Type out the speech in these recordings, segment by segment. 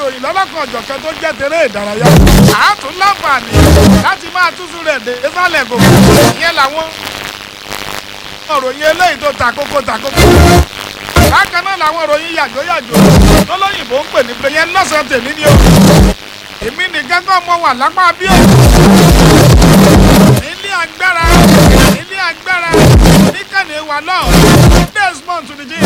ìròyìn lọ́lọ́kan ọ̀jọ̀kan tó jẹ́ tèrè ìdárayá àátún láǹfààní láti máa túṣu rẹ̀ dé sálẹ̀ gòkè ìyẹn làwọn ìròyìn eléyìí tó takókó takókó bákan náà làwọn ìròyìn yàjóyàjó lọ́lọ́yìnbó ń pè ní pé yẹn lọ́sàn-án tèmi ni o èmi nìkan kọ́ mọ wà lápá bí o ilé agbára ilé agbára níkànnì wà lọ́ọ̀ desmond to the gym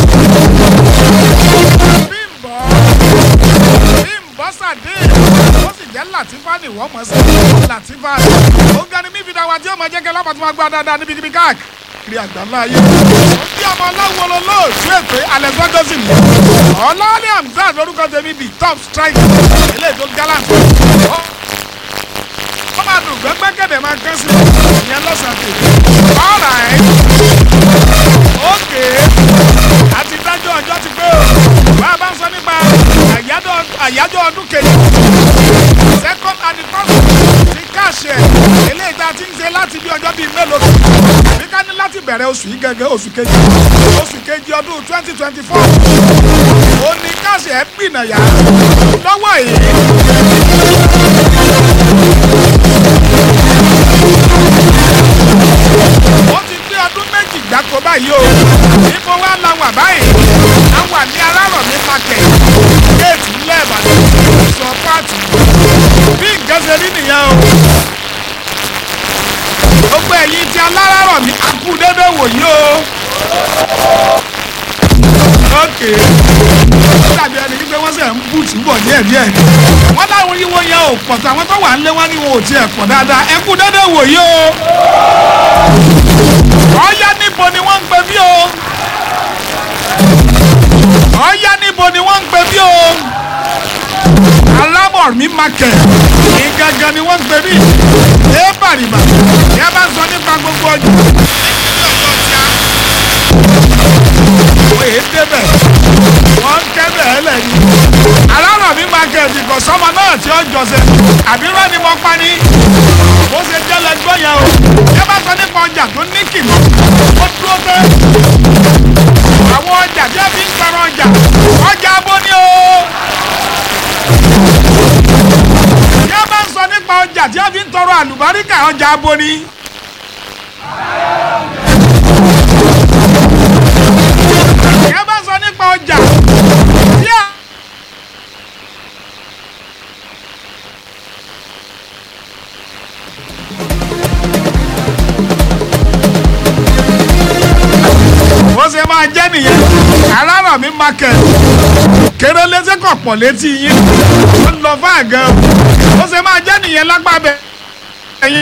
bímbọ́ bímbọ́ sàdé ó sì jẹ́ làtífà ni wọ́n mọ̀ sí làtífà ó ga ni mífi dáwà tí ó máa jẹ́ kẹ́ lápá tó máa gbá dáadáa níbikíbi káàkiri àgbáńlá ayé ó bí ọmọ ọlọ́wọ́ olóòtú ètò alẹ́ gbọ́dọ̀sì ni ọlọ́ọ̀lẹ́ hamzat lórúkọ tèmi bíi top striker eléyìí tó gallant ó ó máa dùn gbẹ́gbẹ́gẹ́dẹ̀ máa kán sí ìyẹn lọ́sàn-án tèmi alright okay àti dájọ́ ọjọ́ ti pé o bá a bá ń sọ nípa àyájọ́ ọdún kejì second anniversary ti káàṣẹ eléyìí tá a ti ń ṣe láti bí ọjọ́ bíi mélòó kan àbí ká ní láti bẹ̀rẹ̀ oṣù yìí gẹ́gẹ́ oṣù kejì oṣù kejì ọdún twenty twenty four ó ní káàṣẹ ẹ̀ gbìnàyà lọ́wọ́ yìí. ó ti gbé ọdún méjì gbáko báyìí o níbo wá la wà báyìí a wà ní arárọ̀mí market géètì ńlẹ̀ ìbàdàn sọ pààtì bí nǹkan ṣe rí nìyẹn o gbogbo ẹ̀yin tí alárọ̀mí akú dédé wòyí o ok dàbí ẹni wípé wọ́n sẹ̀ ń bùtù bọ̀ díẹ̀ díẹ̀ ni wọ́n láwọn yíwo yẹn ò pọ̀ tó àwọn tó wà ń lé wọn ní wọn ò tiẹ̀ pọ̀ dáadáa ẹ kú dédé wòyí o ọ̀ya níbo ni wọ́n ń pè bí o ọ̀ya níbo ni wọ́n ń pè bí o alámọ̀mí market ní gangan ni wọ́n ń pè bí ẹ bàrìbà ẹ bá sọ nípa gbogbo ọjọ́ wọ́n èé débẹ̀ wọ́n ń kẹ́bẹ̀ ẹ lẹ́yìn alámọ̀mí market kò sọ́mọ náà tí ó jọ̀sẹ̀ àbí rán ni mo pa ni bó ṣe jẹ́ lẹ́gbọ́n yẹn o ẹ bá sọ nípa ọjà tó ní kìnnà ó dúró pé àwọn ọjà tí a fi ń sọ̀rọ̀ ọjà ọjà abó ni o. tí a bá ń sọ nípa ọjà tí a fi ń tọrọ àlùbáríkà ọjà abó ni. tí a bá ń sọ nípa ọjà tí a. bó ṣe máa jẹ́ nìyẹn alárọ̀mí market kéré létí kọ̀ pọ̀ létí yín ó lọ fún àgàn bó ṣe máa jẹ́ nìyẹn lágbàbẹ́.